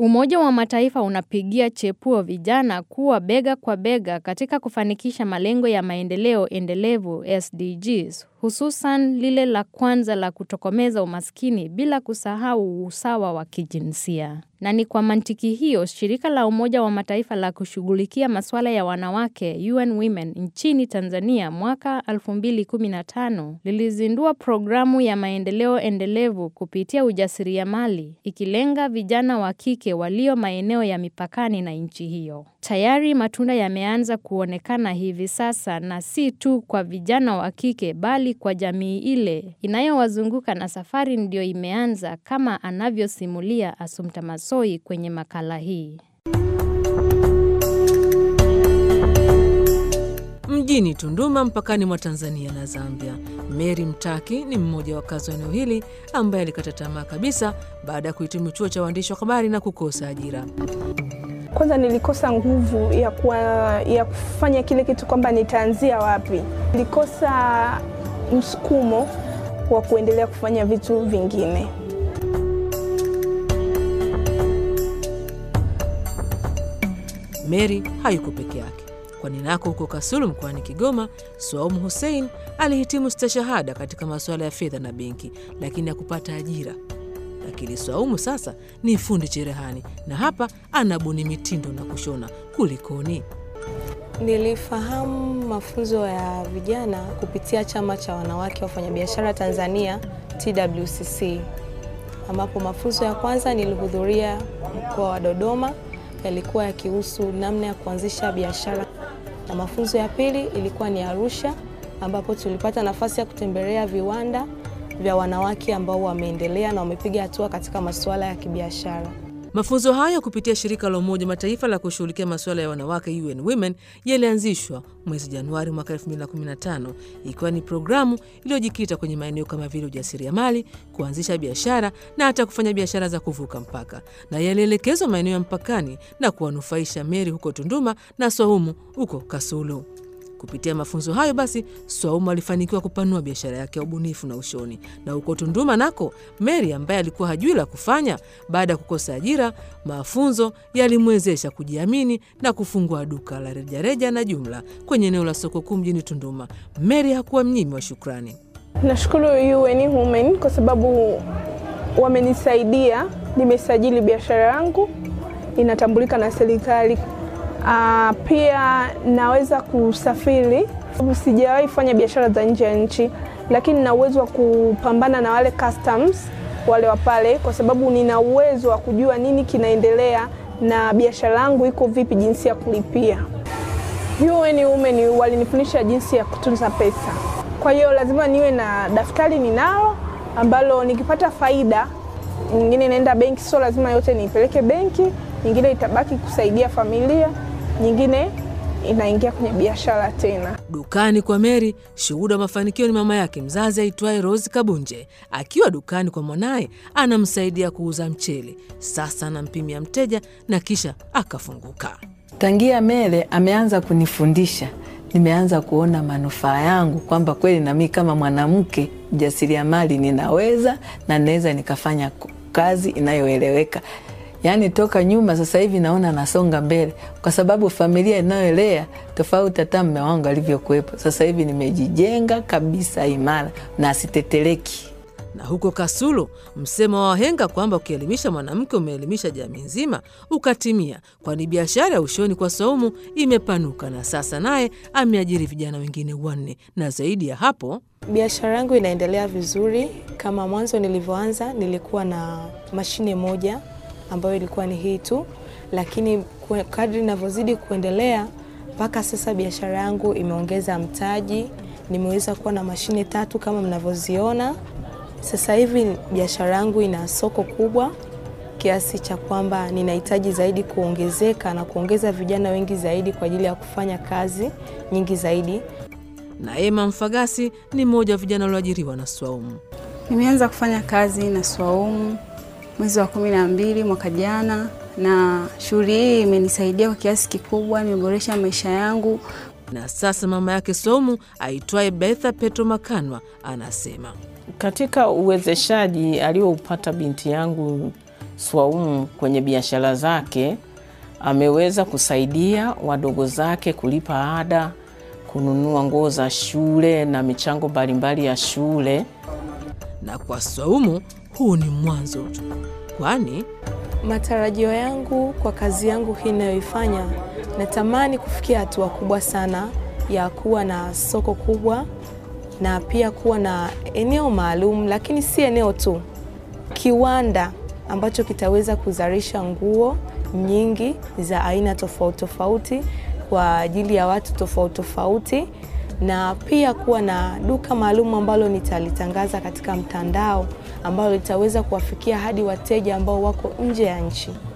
Umoja wa Mataifa unapigia chepuo vijana kuwa bega kwa bega katika kufanikisha malengo ya maendeleo endelevu SDGs, hususan lile la kwanza la kutokomeza umaskini bila kusahau usawa wa kijinsia. Na ni kwa mantiki hiyo, shirika la Umoja wa Mataifa la kushughulikia masuala ya wanawake UN Women nchini Tanzania mwaka 2015 lilizindua programu ya maendeleo endelevu kupitia ujasiriamali ikilenga vijana wa kike walio maeneo ya mipakani na nchi hiyo. Tayari matunda yameanza kuonekana hivi sasa na si tu kwa vijana wa kike bali kwa jamii ile inayowazunguka na safari ndio imeanza kama anavyosimulia Assumpta Massoi kwenye makala hii. Mjini Tunduma mpakani mwa Tanzania na Zambia, Mary Mtaki ni mmoja wa wakazi wa eneo hili ambaye alikata tamaa kabisa baada ya kuhitimu chuo cha uandishi wa habari na kukosa ajira. Kwanza nilikosa nguvu ya, kuwa, ya kufanya kile kitu kwamba nitaanzia wapi. Nilikosa msukumo wa kuendelea kufanya vitu vingine. Mary hayuko peke yake, kwani nako huko Kasulu mkoani Kigoma, Swaumu Hussein alihitimu stashahada katika masuala ya fedha na benki, lakini hakupata ajira. Lakini Swaumu sasa ni fundi cherehani na hapa anabuni mitindo na kushona. Kulikoni? Nilifahamu mafunzo ya vijana kupitia chama cha wanawake wafanyabiashara Tanzania TWCC, ambapo mafunzo ya kwanza nilihudhuria mkoa wa Dodoma, yalikuwa yakihusu namna ya kuanzisha biashara, na mafunzo ya pili ilikuwa ni Arusha, ambapo tulipata nafasi ya kutembelea viwanda vya wanawake ambao wameendelea na wamepiga hatua katika masuala ya kibiashara. Mafunzo hayo kupitia shirika la Umoja Mataifa la kushughulikia masuala ya wanawake UN Women yalianzishwa mwezi Januari mwaka 2015 ikiwa ni programu iliyojikita kwenye maeneo kama vile ujasiriamali, kuanzisha biashara na hata kufanya biashara za kuvuka mpaka, na yalielekezwa maeneo ya mpakani na kuwanufaisha Meri huko Tunduma na Swaumu huko Kasulu. Kupitia mafunzo hayo basi, Swaumu alifanikiwa kupanua biashara yake ya ubunifu na ushoni, na huko Tunduma nako Mary ambaye alikuwa hajui la kufanya baada ya kukosa ajira, mafunzo yalimwezesha kujiamini na kufungua duka la rejareja na jumla kwenye eneo la soko kuu mjini Tunduma. Mary hakuwa mnyimi wa shukrani. Nashukuru UN Women kwa sababu wamenisaidia, nimesajili biashara yangu inatambulika na serikali. Uh, pia naweza kusafiri. Sijawahi fanya biashara za nje ya nchi, lakini nina uwezo wa kupambana na wale customs wale wa pale, kwa sababu nina uwezo wa kujua nini kinaendelea na biashara yangu iko vipi, jinsi ya kulipia. UN Women walinifundisha jinsi ya kutunza pesa, kwa hiyo lazima niwe na daftari ninalo, ambalo nikipata faida nyingine naenda benki, sio lazima yote niipeleke benki, nyingine itabaki kusaidia familia nyingine inaingia kwenye biashara tena. Dukani kwa Mary, shuhuda wa mafanikio ni mama yake mzazi aitwaye Rose Kabunje. Akiwa dukani kwa mwanaye, anamsaidia kuuza mchele. Sasa anampimia mteja na kisha akafunguka. Tangia Mele ameanza kunifundisha, nimeanza kuona manufaa yangu kwamba kweli nami kama mwanamke mjasiriamali ninaweza na naweza nikafanya kazi inayoeleweka. Yaani toka nyuma sasa hivi naona nasonga mbele, kwa sababu familia inayoelea tofauti hata mme wangu alivyokuwepo. Sasa hivi nimejijenga kabisa imara na siteteleki. Na huko Kasulu, msemo wa wahenga kwamba ukielimisha mwanamke umeelimisha jamii nzima ukatimia, kwani biashara ya ushoni kwa Swaumu imepanuka na sasa naye ameajiri vijana wengine wanne, na zaidi ya hapo Biashara yangu inaendelea vizuri. Kama mwanzo nilivyoanza, nilikuwa na mashine moja ambayo ilikuwa ni hii tu, lakini kadri ninavyozidi kuendelea mpaka sasa biashara yangu imeongeza mtaji. Nimeweza kuwa na mashine tatu kama mnavyoziona. Sasa hivi biashara yangu ina soko kubwa kiasi cha kwamba ninahitaji zaidi kuongezeka na kuongeza vijana wengi zaidi kwa ajili ya kufanya kazi nyingi zaidi. na Ema Mfagasi ni mmoja wa vijana walioajiriwa na Swaumu. Nimeanza kufanya kazi na Swaumu mwezi wa kumi na mbili mwaka jana, na shughuli hii imenisaidia kwa kiasi kikubwa, nimeboresha maisha yangu. Na sasa mama yake Swaumu aitwaye Betha Petro Makanwa anasema Katika uwezeshaji alioupata binti yangu Swaumu kwenye biashara zake ameweza kusaidia wadogo zake kulipa ada, kununua nguo za shule na michango mbalimbali ya shule. Na kwa Swaumu huu ni mwanzo tu, kwani Matarajio yangu kwa kazi yangu hii ninayoifanya, natamani kufikia hatua kubwa sana ya kuwa na soko kubwa na pia kuwa na eneo maalum, lakini si eneo tu, kiwanda ambacho kitaweza kuzalisha nguo nyingi za aina tofauti tofauti kwa ajili ya watu tofauti tofauti, na pia kuwa na duka maalum ambalo nitalitangaza katika mtandao ambalo litaweza kuwafikia hadi wateja ambao wako nje ya nchi.